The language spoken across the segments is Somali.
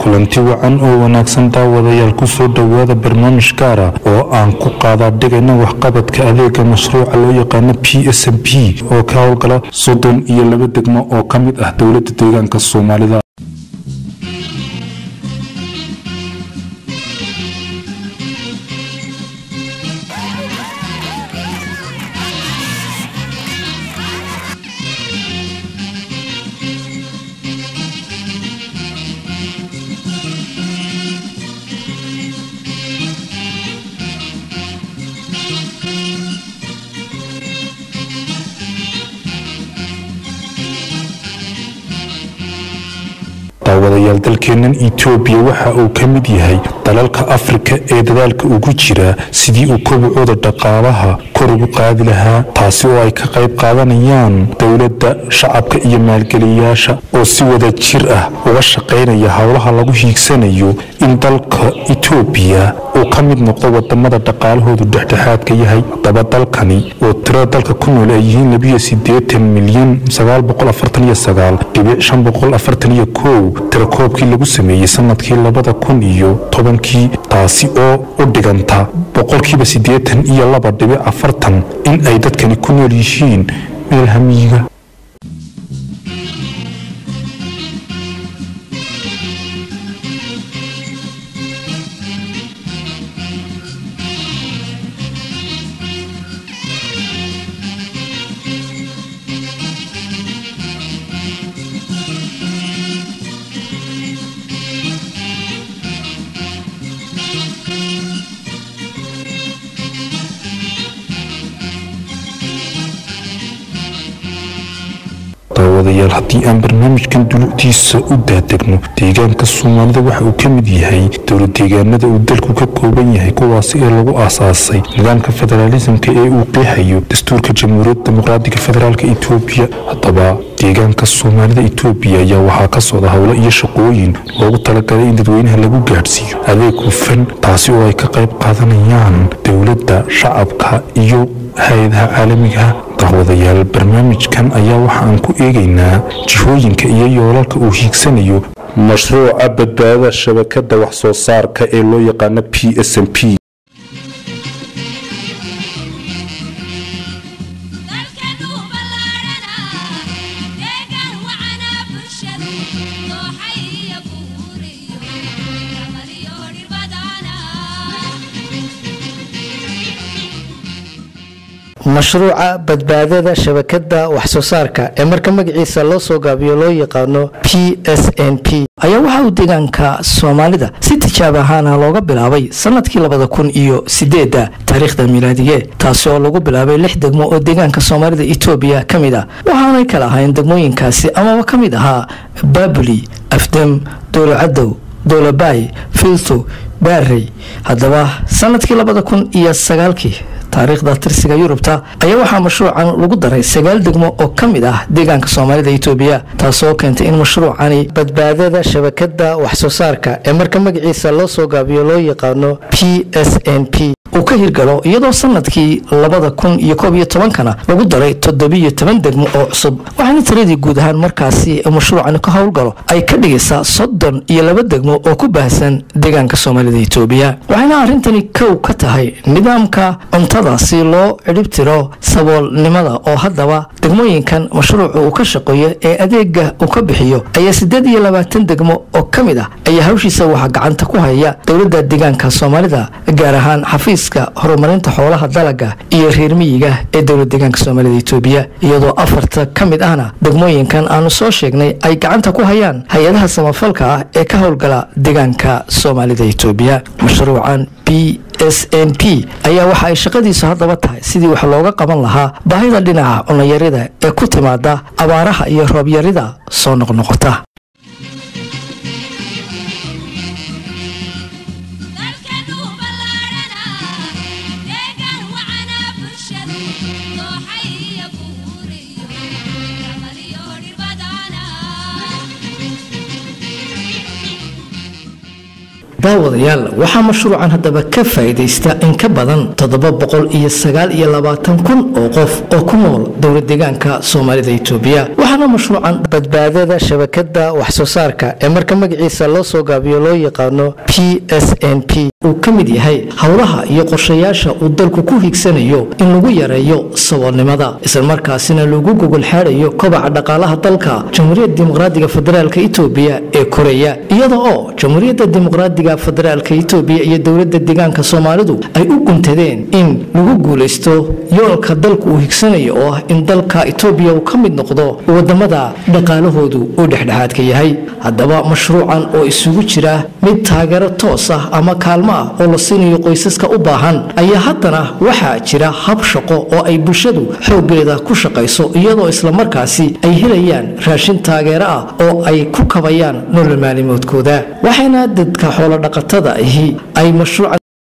kulanti wacan oo wanaagsan daawadayaal kusoo dhowaada barnaamij gaara oo aan ku qaadaa dhigayna waxqabadka adeega mashruuca loo yaqaano p s m p oo ka howlgala soddon iyo laba degmo oo ka mid ah dowladda deegaanka soomaalida daawadayaal dalkeennan etoobiya waxa uu ka mid yahay dalalka afrika ee dadaalka ugu jira sidii uu kobacooda dhaqaalaha kor ugu qaadi lahaa taasi oo ay ka qayb qaadanayaan dowladda shacabka iyo maalgeliyayaasha oo si wada jir ah uga shaqaynaya howlaha lagu hiigsanayo in dalka etoobiya uu ka mid noqdo wadamada dhaqaalahoodu dhexdhexaadka yahay haddaba dalkani oo tirada dalka ku nool ay yihiin labiyo sideetan milyan sagaal boqol afartan iyo sagaal dhibic shan boqol afartan iyo kow tirakoobkii lagu sameeyey sanadkii labada kun iyo tobankii taasi oo u dhiganta boqolkiiba siddeetan iyo laba dhibic afartan in ay dadkani ku nool yihiin meel hamiyiga daawadayaal haddii aan barnaamijkan dulucdiisa u daadegno deegaanka soomaalida waxa uu ka mid yahay dowlad deegaanada uu dalku ka kooban yahay kuwaasi ee lagu aasaasay nidaamka federaalisamka ee uu qeexayo dastuurka jamhuuriyadda dimuqraadiga federaalk etoobiya haddaba deegaanka soomaalida etoobiya ayaa waxaa ka socda howlo iyo shaqooyin loogu talagalay in dadweynaha lagu gaadhsiiyo adeeg hufan taasi oo ay ka qayb qaadanayaan dowladda shacabka iyo hay-adaha caalamiga daawadayaal barnaamijkan ayaa waxa aan ku eegaynaa jihooyinka iyo yoolalka uu hiigsanayo mashruuca badbaadada shabakada wax soo saarka ee loo yaqaano p s m p mashruuca badbaadada shabakada wax soo saarka ee marka magaciisa loo soo gaabiyo loo yaqaano p s n p ayaa waxa uu deegaanka soomaalida si tijaab ahaana looga bilaabay sanadkii labada kun iyo sideedda taariikhda miilaadige taasi oo lagu bilaabay lix degmo oo deegaanka soomaalida etoobiya ka mid ah waxaanay kala ahayn degmooyinkaasi amaba ka mid ahaa baabuli afdem dowlacadow dowlabaay filto baarey haddaba sanadkii labada kun iyo sagaalkii taariikhda tirsiga yurubta ayaa waxaa mashruucan lagu daray sagaal degmo oo ka mid ah deegaanka soomaalida etoobiya taasoo keentay in mashruucani badbaadada shabakada wax soo saarka ee marka magaciisa loo soo gaabiyo loo yaqaano p s n p uu ka hirgalo iyadoo sanadkii labada kun iyo koob iyo tobankana lagu daray toddobiyo toban degmo oo cusub waxaana tiradii guud ahaan markaasi mashruucani ka howlgalo ay ka dhigaysaa soddon iyo laba degmo oo ku baahsan deegaanka soomaalida etoobiya waxayna arrintani kow ka tahay nidaamka cuntada si loo cidhibtiro saboolnimada oo haddaba degmooyinkan mashruucu uu ka shaqeeyo ee adeega uu ka bixiyo ayaa siddeed iyo labaatan degmo oo ka mid ah ayaa hawshiisa waxaa gacanta ku haya dowladda deegaanka soomaalida gaar ahaan xafiiska horumarinta xoolaha dalaga iyo reer miyiga ee dowlad deegaanka soomaalida etoobiya iyadoo afarta ka mid ahna degmooyinkan aanu soo sheegnay ay gacanta ku hayaan hay-adaha samafalka ah ee ka howlgala deegaanka soomaalida etoobiya mashruucan b s n p ayaa waxa ay shaqadiisu haddaba tahay sidii wax looga qaban lahaa baahida dhinaca cunayarida ee ku timaada abaaraha iyo roobyarida soo noqnoqota daawadayaal waxaa mashruucan haddaba ka faa'iidaysta in ka badan toddoba boqol iyo sagaal iyo labaatan kun oo qof oo ku nool dowlad deegaanka soomaalida itoobiya waxaana mashruucan badbaadada shabakada waxsoo saarka ee marka magaciisa loo soo gaabiyo loo yaqaano p s n p uu ka mid yahay howlaha iyo qorshayaasha uu dalku ku higsanayo in lagu yareeyo saboolnimada islamarkaasina lagu gogol xaadayo kobaca dhaqaalaha dalka jamhuuriyadda dimuqraadiga federaalka itoobiya ee koreya iyada oo jamhuuriyadda dimuqraadiga federaalka itoobiya iyo dowladda deegaanka soomaalidu ay u guntadeen in lagu guulaysto yoolka dalku uu higsanayo oo ah in dalka itoobiya uu ka mid noqdo wadamada dhaqaalahoodu uu dhexdhexaadka yahay haddaba mashruucan oo isugu jira mid taageero toos ah ama kaalmo ah oo la siinayo qoysaska u baahan ayaa haddana waxaa jira hab shaqo oo ay bulshadu xooggeeda ku shaqayso iyadoo islamarkaasi ay helayaan raashin taageero ah oo ay ku kabayaan nolol maalimoodkooda waxayna dadka xoolodhaqatada ahi ay mashruuca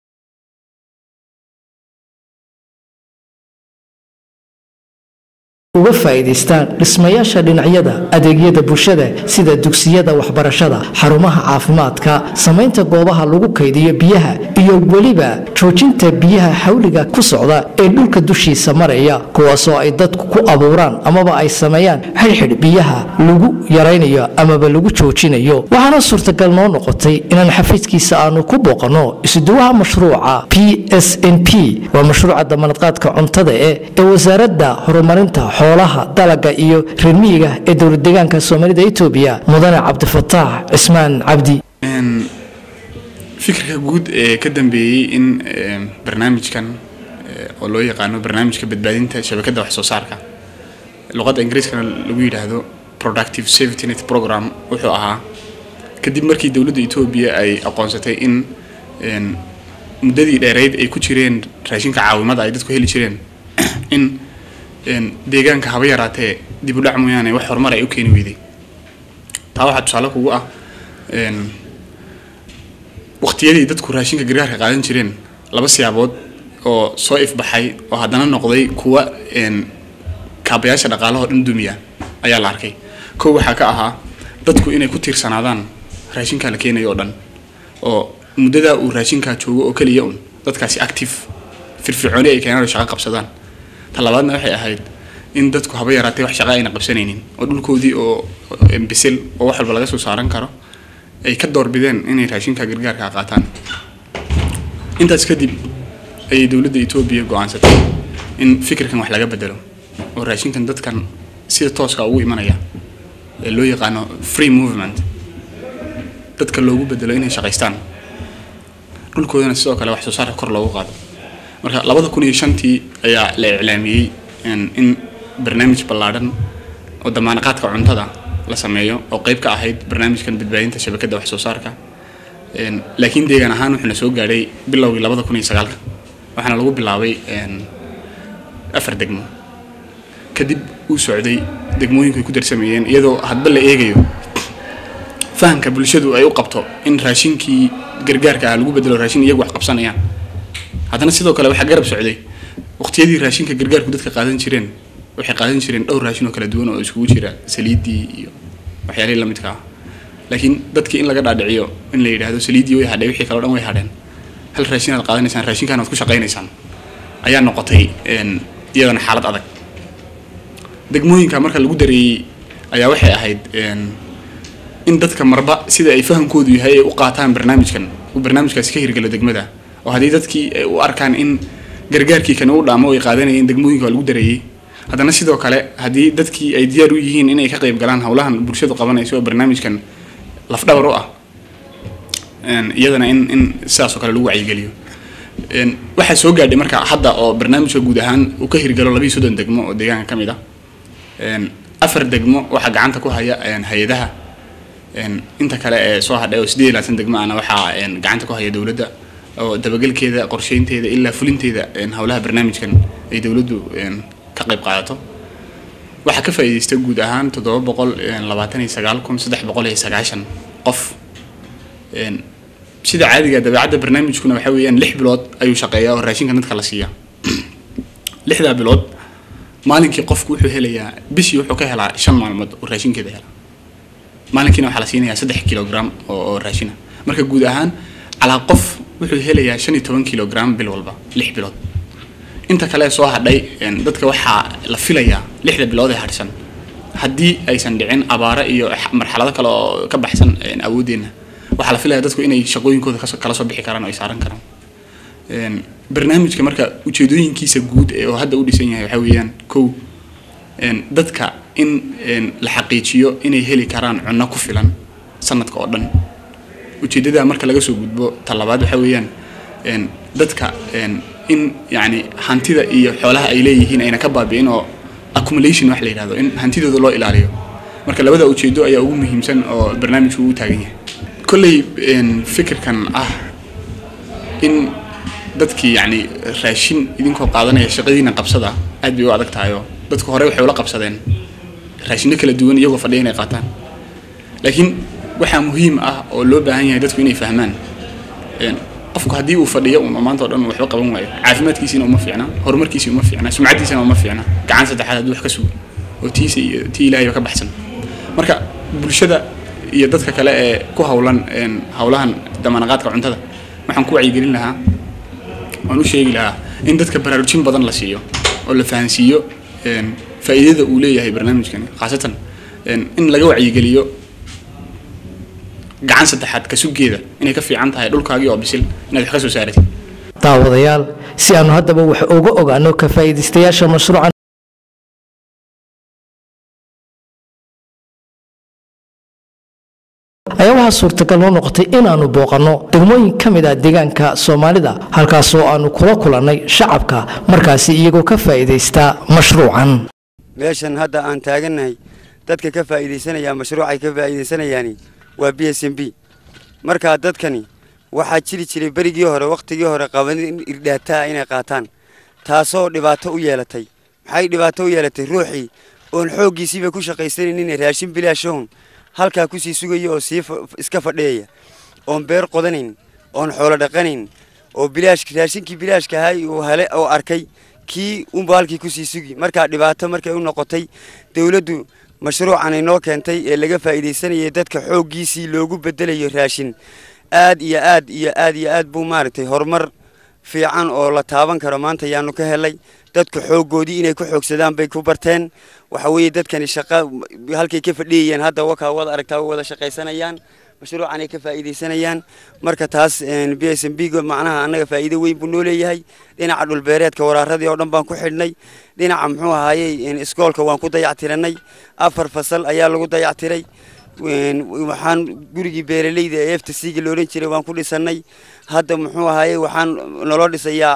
uga faa'iidaystaan dhismayaasha dhinacyada adeegyada bulshada sida dugsiyada waxbarashada xarumaha caafimaadka samaynta goobaha lagu kaydiyo biyaha iyo weliba joojinta biyaha xawliga ku socda ee dhulka dushiisa maraya kuwaasoo ay dadku ku abuuraan amaba ay sameeyaan xidhxidh biyaha lagu yaraynayo amaba lagu joojinayo waxaana suurtagal noo noqotay inaan xafiiskiisa aanu ku booqanno isuduwaha mashruuca p s n p waa mashruuca damanadqaadka cuntada e ee wasaaradda horumarinta xoolaha dalaga iyo reermiyiga ee dowlad deegaanka soomaalida itoobiya mudane cabdifataax cismaan cabdi fikirka guud ee ka dambeeyey in barnaamijkan oo loo yaqaano barnaamijka badbaadinta shabakadda wax soo saarka luqadda ingiriiskana lagu yidhaahdo productive safety net program wuxuu ahaa kadib markii dowladda etoobiya ay aqoonsatay in muddadii dheereyd ay ku jireen raashinka caawimada ay dadku heli jireen in deegaanka haba yaraatee dib u dhac mooyaane wax horumar ay u keeni weyday taa waxaa tusaale kugu ah waqtiyadii dadku raashinka gargaarka qaadan jireen laba siyaabood oo soo ifbaxay oo haddana noqday kuwa kaabayaasha dhaqaalahoo dhan dumiya ayaa la arkay kow waxaa ka ahaa dadku inay ku tiirsanaadaan raashinkaa la keenayo oo dhan oo muddadaa uu raashinkaa joogo oo keliya un dadkaasi active firfircooni ay keenaan oo shaqo qabsadaan ta labaadna waxay ahayd in dadku haba yaraatee wax shaqa ayna qabsanaynin oo dhulkoodii oo bisil oo wax walba laga soo saaran karo ay ka doorbideen inay raashinka gargaarka qaataan intaas kadib ayay dowladda etoobiya go-aansatay in fikirkan wax laga bedelo oo raashinkan dadkan sida tooska ugu imanaya ee loo yaqaano free movement dadka loogu bedelo inay shaqaystaan dhulkoodana sidoo kale wax soo saarka kor loogu qaado marka labada kun iyo shantii ayaa la iclaamiyey in barnaamij ballaadhan oo damaanaqaadka cuntada la sameeyo oo qeyb ka ahayd barnaamijkan badbaadinta shabakadda wax soo saarka laakiin deegaan ahaan wuxuuna soo gaadhay bilowgii labada kun iyo sagaalka waxaana lagu bilaabay afar degmo kadib uu socday degmooyinku ay ku darsameeyeen iyadoo hadba la eegayo fahamka bulshadu ay u qabto in raashinkii gargaarka ah lagu bedelo raashin iyagu wax qabsanayaan haddana sidoo kale waxaa garab socday waqtiyadii raashinka gargaarku dadka qaadan jireen waxay qaadan jireen dhowr raashin oo kala duwan oo iskugu jira saliiddii iyo waxyaalihii lamidka ah laakiin dadkii in laga dhaadhiciyo in la yidhaahdo saliiddii way hadhay wixii kaleo dhan way hadheen hal raashin aad qaadanaysaan raashinkaan aad ku shaqaynaysaan ayaa noqotay iyadana xaalad adag degmooyinka marka lagu dareeyey ayaa waxay ahayd in dadka marba sida ay fahamkoodu yahay ay u qaataan barnaamijkan uu barnaamijkaasi ka hirgalo degmada oo haddii dadkii ay u arkaan in gargaarkii kani u dhaamo ay qaadanayeen degmooyinka waa lagu dareeyey haddana sidoo kale haddii dadkii ay diyaar u yihiin inay ka qayb galaan howlahan bulshadu qabanayso oo barnaamijkan lafdhabar u ah iyadana in in sidaas oo kale lagu wacyigeliyo waxaa soo gaadhay marka hadda oo barnaamijka guud ahaan uu ka hirgalo labiiyo soddon degmo oo deegaanka ka mid ah afar degmo waxaa gacanta ku haya hay-adaha inta kale ee soo hadhay oo sideed iyo labaatan degmo ana waxaa gacanta ku haya dowladda oo dabagelkeeda qorsheynteeda ilaa fulinteeda howlaha barnaamijkan ay dowladdu ka qayb qaadato waxaa ka faa'iidaysta guud ahaan toddoba boqol labaatan iyo sagaal kun saddex boqol iyo sagaashan qof sida caadiga dabeecadda barnaamijkuna waxa weeyaan lix bilood ayuu shaqeeyaa oo raashinka dadka la siiyaa lixdaa bilood maalinkii qofku wuxuu helayaa bishii wuxuu ka helaa shan maalmood oo raashinkeeda hela maalinkiina waxaa la siinayaa saddex kilogram oo raashina marka guud ahaan calaa qof wuxuu helayaa shan iyo toban kilogram bil walba lix bilood inta kale soo hadhay dadka waxaa la filayaa lixda bilood ee hadhsan haddii aysan dhicin abaaro iyo marxalado kale oo ka baxsan awoodeenna waxaa la filaya dadku inay shaqooyinkooda kala soo bixi karaan oo ay saaran karaan barnaamijka marka ujeedooyinkiisa guud ee oo hadda u dhisan yahay waxaa weeyaan kow dadka in la xaqiijiyo inay heli karaan cunno ku filan sanadka oo dhan ujeeddada marka laga soo gudbo talabaad waxaa weeyaan dadka in yacni hantida iyo xoolaha ay leeyihiin ayna ka baabi'in oo accumulation wax la yidhahdo in hantidooda loo ilaaliyo marka labada ujeedo ayaa ugu muhiimsan oo barnaamijku uu taagan yahay kolley fikirkan ah in dadkii yacni raashin idinkoo qaadanaya shaqadiina qabsada aad bay u adag tahay oo dadku horey waxay ula qabsadeen raashinno kala duwan iyagoo fadhiya inay qaataan laakiin waxaa muhiim ah oo loo baahan yahay dadku inay fahmaan qofku haddii uu fadhiyo un maanta oo dhan waxba qaban waayo caafimaadkiisiina uma fiicna horumarkiisii uma fiicna sumcaddiisina uma fiicna gacan saddexaad haddii wax ka sugo oo tiisa iyo tii ilaahayba ka baxsan marka bulshada iyo dadka kale ee ku hawlan hawlahan damanaqaadka cuntada waxaan ku wacyigelin lahaa waan u sheegi lahaa in dadka baraarujin badan la siiyo oo la fahansiiyo faa'iidada uu leeyahay barnaamijkani khaasatan in laga wacyigeliyo gacan saddexaad ka sugeeda inay ka fiican tahay dhulkaagii oo bisil inaad wax ka soo saaratid daawadayaal si aanu haddaba wax uga ogaano ka faa'iidaystayaasha mashruucan ayaa waxaa suurtagal noo noqotay inaannu booqanno degmooyin ka mid ah deegaanka soomaalida halkaasoo aannu kula kulannay shacabka markaasi iyagoo ka faa'iidaysta mashruucan meeshan hadda aan taagannahay dadka ka faa'iidaysanaya mashruucay ka faa'iidaysanayaani waa b s m b markaa dadkani waxaa jiri jiray berigii hore wakhtigii hore qabanin irdhaataa inay qaataan taasoo dhibaato u yeelatay maxay dhibaato u yeelatay ruuxii oon xooggiisiiba ku shaqaysanaynin raashin bilaashahun halkaa kusii sugaya oo sii iska fadhiyaya oon beer qodanayn oon xoolo dhaqanayn oo bilaash raashinkii bilaashka ahay uu hele oo arkay kii unba halkii kusii sugi markaa dhibaato markay u noqotay dawladdu mashruucan inoo keentay ee laga faa'iidaysanayay dadka xooggiisii loogu bedelayo raashin aad iyo aad iyo aad iyo aad buu maaragtay horumar fiican oo la taaban karo maanta ayaanu ka helay dadku xooggoodii inay ku xoogsadaan bay ku barteen waxa weeye dadkani shaqa halkay ka fadhiyayeen hadda wakaa wada aragtaa wada shaqaysanayaan mashruucan ay ka faa'iidaysanayaan marka taas b s m b macnaha annaga faa'iido weyn buu noo leeyahay dhinaca dhulbeereedka waraaradii oo dhan baan ku xidhnay dhinaca muxuu ahaayey iskoolka waan ku dayactiranay afar fasal ayaa lagu dayactiray waxaan gurigii beeraleyda ee efta siiga la odhan jiray waan ku dhisannay hadda muxuu ahaayey waxaan naloo dhisayaa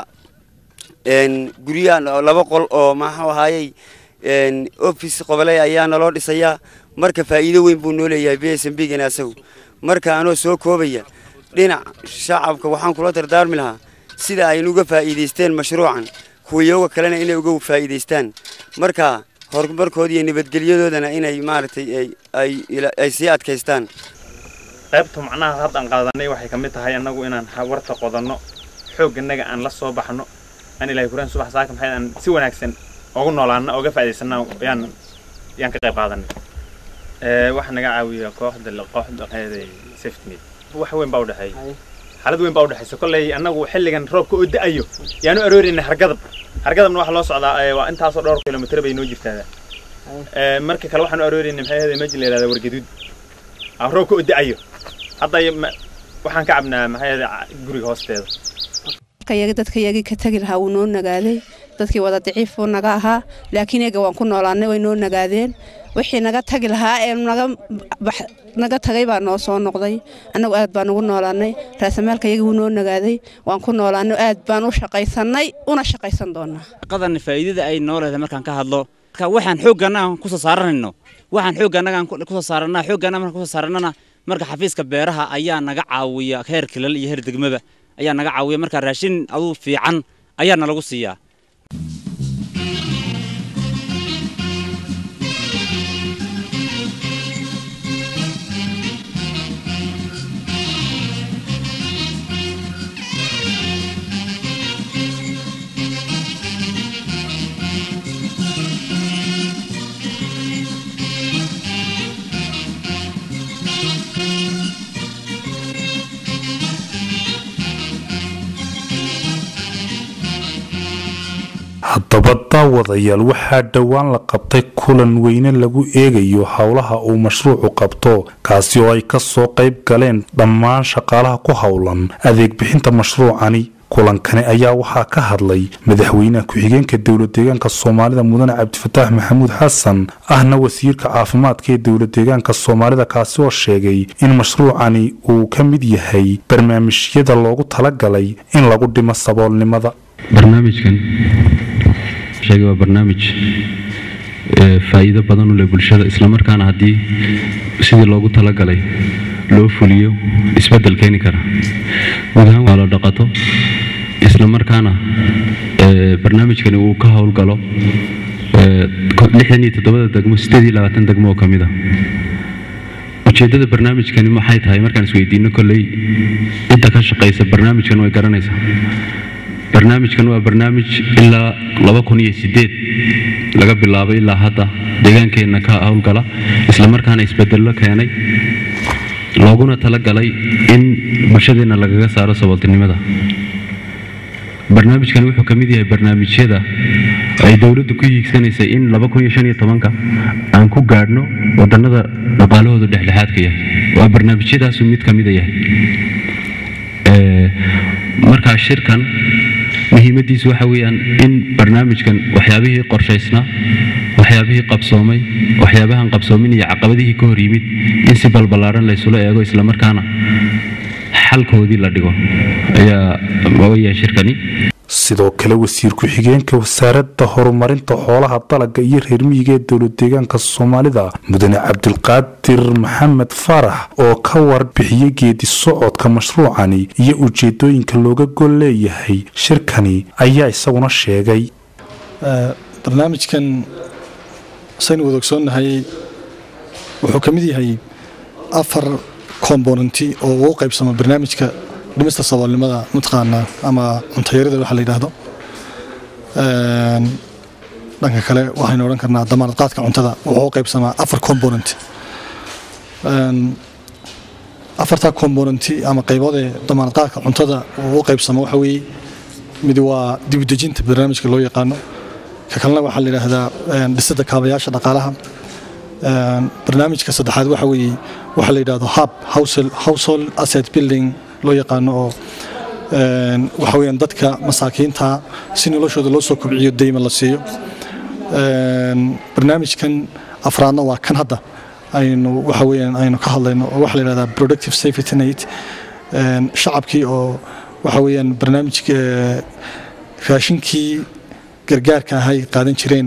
guryaha laba qol oo maxuu ahaayey office qoboley ayaa naloo dhisayaa marka faa'iido weyn buu noo leeyahay b s m b gana asagu marka anoo soo koobaya dhinac shacabka waxaan kula dardaarmi lahaa sida ay uga faa'iidaysteen mashruucan kuwayoga kalena inay uga faa'iidaystaan marka horumarkooda iyo nabadgelyadoodana inay maaragtay ay sii adkaystaan qaybta macnaha hadda aan qaadanay waxay ka mid tahay annagu inaan warta qodanno xoogganaga aan la soo baxno aan ilahay kuraan subax saaka maxay aan si wanaagsan ugu noolaano oga faa'iidaysanna yaan yaan ka qayb qaadanay waxa naga caawiya kooxda kooxda safety wax weyn baa u dhexeeya xaalad weyn baa u dhexeysa kolley annagu xilligan roobka oo da'ayo yaanu aroorinay hargadab hargadabna waxaa loo socdaa waa intaasoo dhowr kilomitir bay noo jirtaa marka kale waxaanu aroorinay maxay ahayd meji la yihahda wargaduud roobka oo da'ayo hadda waxaan ka cabnaa maxay ahayd guriga hoosteeda yaga dadka yagii ka tagi lahaa wuu noo nagaaday dadkii wada daciif buu naga ahaa laakiin iyaga waan ku noolaanay way noo nagaadeen wixii naga tagi lahaa ee naga naga tagay baa noo soo noqday annagu aad baan ugu noolaanay raasamaalka yagii wuu noo nagaaday waan ku noolaanay aad baan u shaqaysanay una shaqaysan doonaa shaqadan faa'iidada ay noo leedahay markaan ka hadlo marka waxaan xoogganna aan ku soo saaranayno waxaan xooggannaga aan ku soo saarannaa xoogganna markaan ku soo saarannana marka xafiiska beeraha ayaa naga caawiya heer kilal iyo heer degmaba ayaa naga caawiya marka raashin aduu fiican ayaa nalagu siiyaa haddaba daawadayaal waxaa dhowaan la qabtay kulan weyne lagu eegayo howlaha uu mashruucu qabto kaasi oo ay ka soo qayb galeen dhammaan shaqaalaha ku howlan adeeg bixinta mashruucani kulankani ayaa waxaa ka hadlay madaxweynaha ku-xigeenka dowlad deegaanka soomaalida mudane cabdifataax maxamuud xasan ahna wasiirka caafimaadka ee dowlad deegaanka soomaalida kaasi oo sheegay in mashruucani uu ka mid yahay barnaamijyada loogu talagalay in lagu dhimo saboolnimada barnaamijkan sheegay waa barnaamij faa'iido badan u leh bulshada islamarkaana haddii sidii loogu talagalay loo fuliyo isbeddel keeni kara guud ahaan waa la dhaqato islamarkaana barnaamijkani uu ka howlgalo lixdan iyo toddobada degmo sideed iyo labaatan degmo oo ka mid a ujeeddada barnaamijkani maxay tahay markaan isweydiino kolley cidda ka shaqaysa barnaamijkan way garanaysaa barnaamijkan waa barnaamij ilaa laba kun iyo sideed laga bilaabo ilaa hadda deegaankeenna ka howlgala islamarkaana isbedello keenay looguna talagalay in bulshadeenna lagaga saaro sabooltinimada barnaamijkani wuxuu ka mid yahay barnaamijyada ay dowladdu ku hiigsanaysay in ka aan ku gaadhno wadannada dhaqaalahoodu dhexdhexaadka yahay waa barnaamijyadaasu mid ka mida yahay markaa shirkan muhiimaddiisu waxa weeyaan in barnaamijkan waxyaabihii qorshaysnaa waxyaabihii qabsoomay waxyaabahan qabsoomin iyo caqabadihii ka hor yimid in si balballaaran laysula eego islamarkaana xalkoodii la dhigo ayaa weeyaan shirkani sidoo kale wasiir ku-xigeenka wasaaradda horumarinta xoolaha dalaga iyo reer miyiga ee dowlad deegaanka soomaalida mudane cabdilqaadir maxamed faarax oo ka warbixiyey geedi socodka mashruucani iyo ujeedooyinka looga gol leeyahay shirkani ayaa isaguna sheegay barnaamijkan saynu wada ogsoonnahay wuxuu ka mid yahay afar komponenti oo uu qaybsamo barnaamijka dhimista saboolnimada mataqaana ama cuntayarida waxa la yidhaahdo dhanka kale waxaynu odhan karnaa damaanad qaadka cuntada wuxuu u qaybsamaa afar component afartaa componenti ama qaybood ee damaanad qaadka cuntada uu u qaybsamo waxa weeye mid waa dibudejinta barnaamijka loo yaqaano ka kalena waxaa la yidhaahdaa dhisidda kaabayaasha dhaqaalaha barnaamijka saddexaad waxa weeye waxaa la yidhahdo hub household asset building loo yaqaano oo waxa weeyaan dadka masaakiinta si noloshooda loo soo kobciyo deyma la siiyo barnaamijkan afraadna waa kan hadda aynu waxa weeyaan aynu ka hadlayno oo waxaa la yidhahdaa productive safety net shacabkii oo waxa weeyaan barnaamijka raashinkii gargaarka ahay qaadan jireen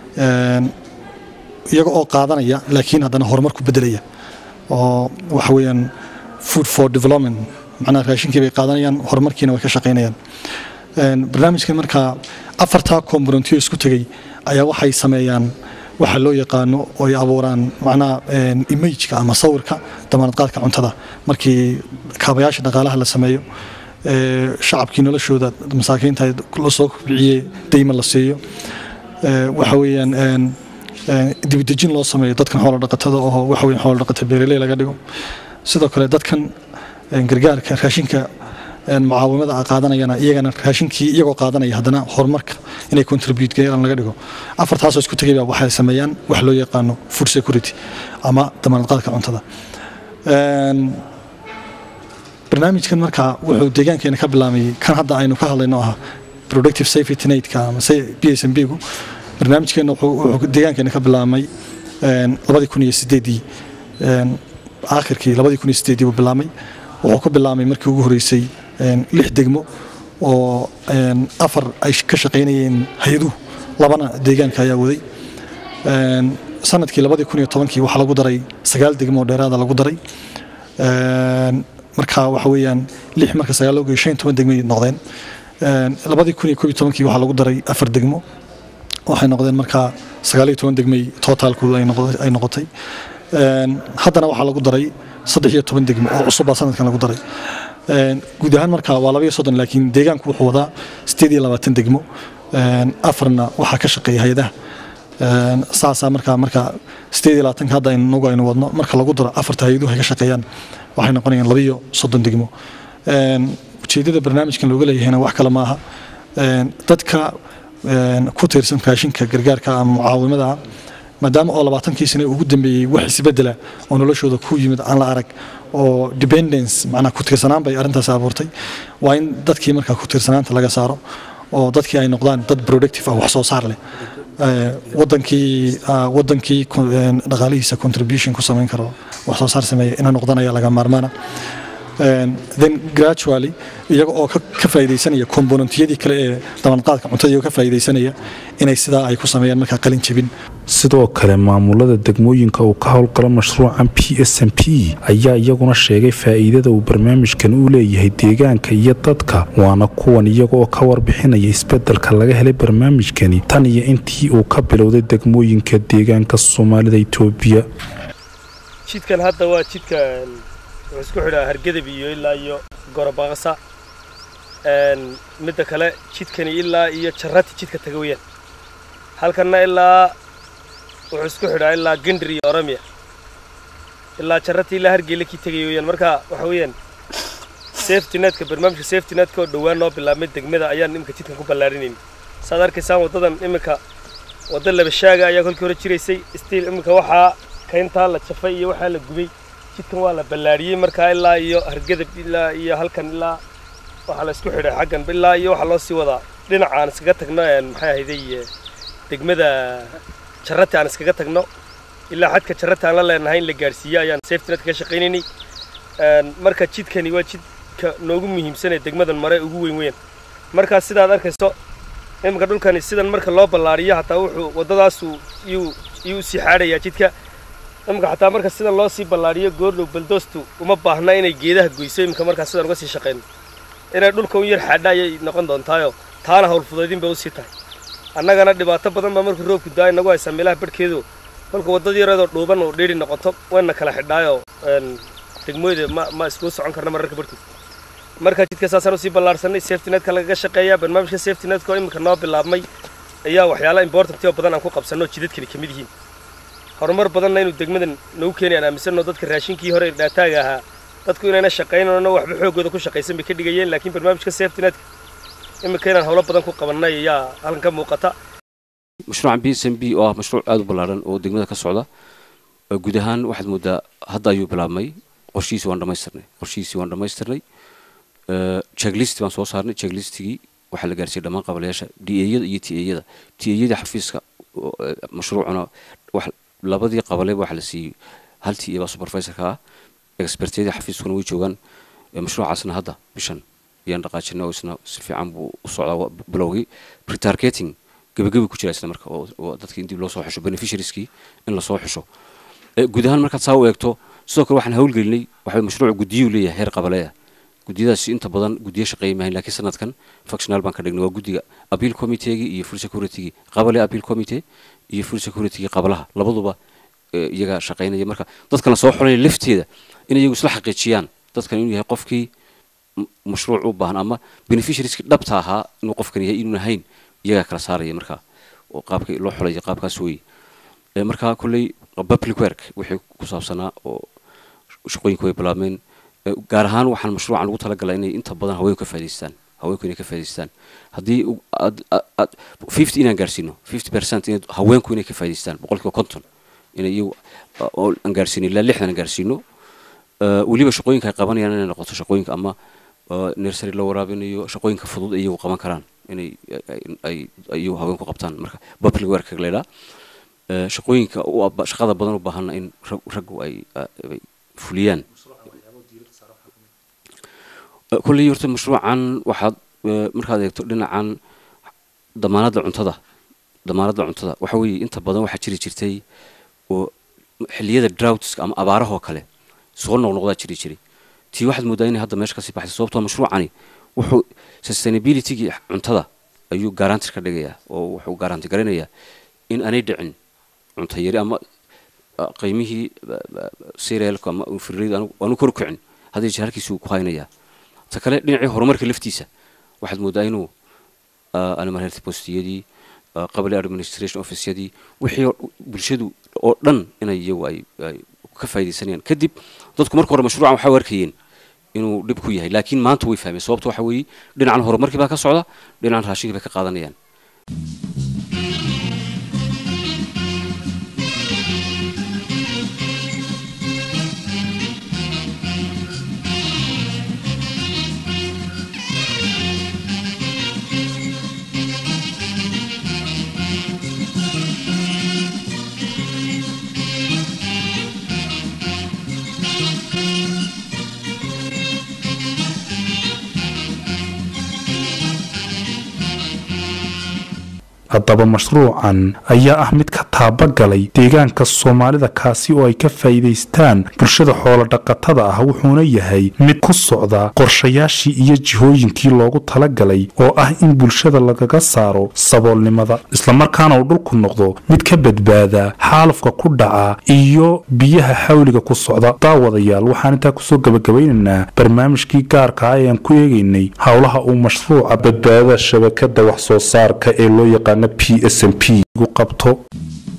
iyaga oo qaadanaya laakiin haddana horumar ku bedelaya oo waxa weeyaan food for development macnaha raashinkii bay qaadanayaan horumarkiina way ka shaqaynayaan barnaamijkan markaa afartaa komponentiyo isku tegey ayaa waxay sameeyaan waxa loo yaqaano oo ay abuuraan macnaha imageka ama sawirka damaanad qaadka cuntada markii kaabayaasha dhaqaalaha la sameeyo shacabkii noloshooda masaakiinta lasoo kobciyey deyma la siiyo waxa weeyaan dibidejin loo sameeyo dadkan xoolo dhaqatada oo waxa weeyaan xoolo dhaqata beeraley laga dhigo sidoo kale dadkan gargaarka raashinka mucaawimada qaadanayana iyagana raashinkii iyagoo qaadanaya haddana horumarka inay contribute garan laga dhigo afartaasoo isku tegayba waxay sameeyaan wax loo yaqaano food security ama damaanad qaadka cuntada barnaamijkan markaa wuxuu deegaankeena ka bilaamay kan hadda aynu ka hadlayno ah productive safety netka ama b s m b gu barnaamijkeena wuxuu deegaankeena ka bilaamay labadii kun iyo sideedii aakhirkii labadii kun iyo sideedii buu bilaamay wuxuu ku bilaamay markii ugu horeysay lix degmo oo afar ay ka shaqaynayeen hay-aduhu labana deegaanka ayaa waday sanadkii labadii kun iyo tobankii waxaa lagu daray sagaal degmo oo dheeraada lagu daray marka waxa weeyaan lix marka sagaal loo geeyo shan iyo toban degmay noqdeen labadii kun iyo koob iyo tobankii waxaa lagu daray afar degmo waxay noqdeen markaa sagaal iyo toban degmay tootaalkoodu ay noqotay haddana waxaa lagu daray saddex iyo toban degmo oo cusub baa sanadkan lagu daray guud ahaan marka waa laba iyo soddon laakiin deegaanku wuxuu wadaa sideed iyo labaatan degmo afarna waxaa ka shaqeeya hay-adaha saasaa markaa marka sideed iyo labaatanka hadda inagu aynu wadno marka lagu daro afarta hay-aduhu ay ka shaqeeyaan waxay noqonayaan laba iyo soddon degmo ujeeddada barnaamijkan looga leeyahayna wax kale maaha dadka een, ku tiirsan raashinka gargaarka ama mucaawimada maadaama oo labaatankii sane ugu dambeeyey wax isbedela oo noloshooda ku yimid aan la arag oo dependence macnaa ku tiirsanaan bay arrintaas abuurtay waa in dadkii markaa ku tiirsanaanta laga saaro oo dadkii ay noqdaan dad productive ah wax soo saar leh Ee, wadankii ah, wadankii ku- een, dhaqaalihiisa contribution ku samayn karo wax soo saar sameeya inay noqdaan ayaa laga maarmaana Een, then gradually iyaga oo ka ka faa'iidaysanaya komponentiyadii kale ee dabanqaadka cuntada iyagoo ka faa'iidaysanaya inay sidaa ay ku sameeyaan markaa qalin jebin sidoo kale maamulada degmooyinka uu ka howlgalo mashruucan p s m p ayaa iyaguna sheegay faa'iidada uu barnaamijkan u leeyahay deegaanka iyo dadka waana kuwan iyaga oo ka warbixinaya isbeddelka laga helay barnaamijkani tan iyo intii uu ka bilowday degmooyinka deegaanka soomaalida itoobiya jidkan hadda waa jidka een, wuxuu isku xidhaa hargedab iyo ilaa iyo gorobaqasa Een, midda kale jidkani ilaa iyo jarati jidka taga weyaan halkanna ilaa wuxuu isku xidhaa ilaa gendr iyo oromia ilaa jarati ilaa hargeyla kii tegaya weyaan marka waxa weeyaan safety netka barnaamijka safety netka oo dhowaan noo bilaabmay degmada ayaan iminka jidkan ku ballaarinayn saad arkaysaan waddadan iminka wadda labashaaga ayaa kolkii hore jiraysay stiil iminka waxaa kayntaa la jafay iyo waxaa la gubay jidkan waa la ballaariyey markaa ilaa iyo hargedab ilaa iyo halkan ilaa waxaa la isku xidhay xaggan ilaa iyo waxaa loo sii wadaa dhinaca aan iskaga tagno een, maxay ahayday eh, degmada jarrati aan iskaga tagno ilaa xadka jarrati aan la leenahay in la gaarsiiyo ayaan safety net ka shaqaynaynay Een, marka jidkani waa jidka noogu muhiimsan ee degmadan mare ugu weyn weyn markaa sidaad arkayso iminka dhulkani sidan marka loo ballaariyo hataa wuxuu waddadaasu iyuu iyuu usii xaadhayaa jidka iminka xataa marka sidan loo sii ballaariyo goordhow baldoostu uma baahna inay geedaha goyso iminka markaa sidan uga sii shaqayno inay dhulka u yar xaadha ayay noqon doontaayo taana howlfudaydin bay usii tahay annagana dhibaato badan baa markuu roobku daa inagu haysaa meelaha barhkeedu kolka waddada yareedoo dhuuban oo dhiiri noqoto wayna kala xidhaayo een, degmooyada ma ma iskugu socon karna mararka barhkood marka jidka saasaan usii ballaarsanay safety netka lagaga shaqeeya barnaamijka safety netka oo iminka noo bilaabmay ayaa waxyaala important oo badan aan ku qabsanno oo jidadkani ka mid yihiin horumar badanna inuu degmadan nagu keenay aan aaminsanno dadka raashinkii hore ee dhaataaga ahaa dadku inayna shaqaynano waxba xoogooda ku shaqaysan bay ka dhigayeen laakiin barnaamijka safety netka iminka inaan howlo badan ku qabannay ayaa halkan ka muuqata mashruucan b s m b oo ah mashruuc aada u ballaaran oo degmada ka socda oo guud ahaan waxaad moodaa hadda ayuu bilaabmay qorshihiisi waan dhammaystirnay qorshihiisi waan dhammaystirnay checklist baan soo saarnay checklistigii waxaa la gaarsiiyey dhammaan qabalayaasha d ayada iyo t ayada t ayada xafiiska oo, eh, mashruucuna wax labadii qabaleba waxaa la siiyey hal t a baa supervisorka ah expertyadii xafiiskuna way joogaan Eh, mashruucaasna hadda bishan ayaan dhaqaajinay oo isna si fiican buu u socdaa wa- bilowgii pretargeting gebagabi ku jira isna marka oo oo dadka in dib loo soo xusho beneficiarieskii in lasoo xusho Eh, guud ahaan markaad saa u eegto sidoo kale waxaan hawlgelinay waxa mashruuc guddiyuu leeyahay heer qabaleya guddiyadaasi inta badan guddiyo shaqeeya maahayn laakiin sanadkan functional baan ka dhignay waa guddiga appeal committeegii iyo full security-gii qabale appeal committee iyo full security-gii qabalaha labaduba eh, iyaga shaqaynaya marka dadkan la soo xulaya lafteeda in iyagu isla xaqiijiyaan dadkan inuu yahay qofkii m- mashruuc u baahan ama beneficiarieski dhabta ahaa inuu qofkan yahay inuun ahayn iyagaa kala saaraya marka oo qaabka loo xulaya qaabkaas weeye Eh, marka kolley public work wixii ku saabsanaa oo shaqooyinka way bilaabmeen Eh, gaar ahaan waxaan mashruucan ugu talagalay inay inta badan haweenku ka faa'iidaystaan haweenku inay ka faa'iidaystaan haddii u- aad- aad- aad- 50 inaan gaarsiino 50 percent in haweenku inay ka faa'iidaystaan boqolkiiba konton inay iyagu uh, oo aan gaarsiino ilaa lixdan aan gaarsiino Eh, weliba shaqooyinka ay qabanayaan inay noqoto shaqooyinka ama uh, nursery la waraabinayo shaqooyinka fudud ay iyagu qaban karaan inay ay- ay ay iyagu haweenku qabtaan marka public work la yidhaha Eh, shaqooyinka u aba- shaqada badan u baahanna in rag- raggu ay ah, ay fuliyaan Eh, kolley horta mashruucan waxaad eh, markaad eegto dhinacan damaanadda cuntada damaanadda cuntada waxa weeye inta badan waxaa jiri jirtay oo xilliyada droughtska ama abaarahoo kale soo noqnoqdaa jiri jiray tii waxaad moodaa inay hadda meesha kasii baxday sababtoo mashruucani wuxuu sustainability-gii cuntada ayuu garantir ka dhigayaa oo wuxuu garanti garanayaa in aanay dhicin cunto yari ama ah, qiimihii cerealka ama firriyada aanu- aanu kor u kicin hadda jeer halkiisuu ku haynayaa ta kale dhinacii horumarka laftiisa waxaad moodaa inuu ah, animal health postiyadii ah, qabli administration officeyadii wixii oo- bulshadu oo dhan inay iyagu ay ay ka faa'iidaysanayaan kadib dadku marka hore mashruucan waxay u arkayeen inuu dhib ku yahay laakiin maanta way fahmeen sababta waxa weeye dhinacan horumarkii baa ka socda dhinacan raashinkii bay ka qaadanayaan haddaba mashruucan ayaa ah mid ka taabagalay deegaanka soomaalida kaasi oo ay ka faa'iidaystaan bulshada xoolodhaqatada ah wuxuuna yahay mid ku socda qorshayaashii iyo jihooyinkii loogu talagalay oo ah in bulshada lagaga saaro saboolnimada islamarkaana uu dhulku noqdo mid ka badbaada xaalufka ku dhaca iyo biyaha xawliga ku socda daawadayaal waxaan intaa kusoo gabagabaynaynaa barnaamijkii gaarka ah ee aan ku eegaynay howlaha uu mashruuca badbaadada shabakada wax soo saarka ee loo yaqaano p s m p gu qabto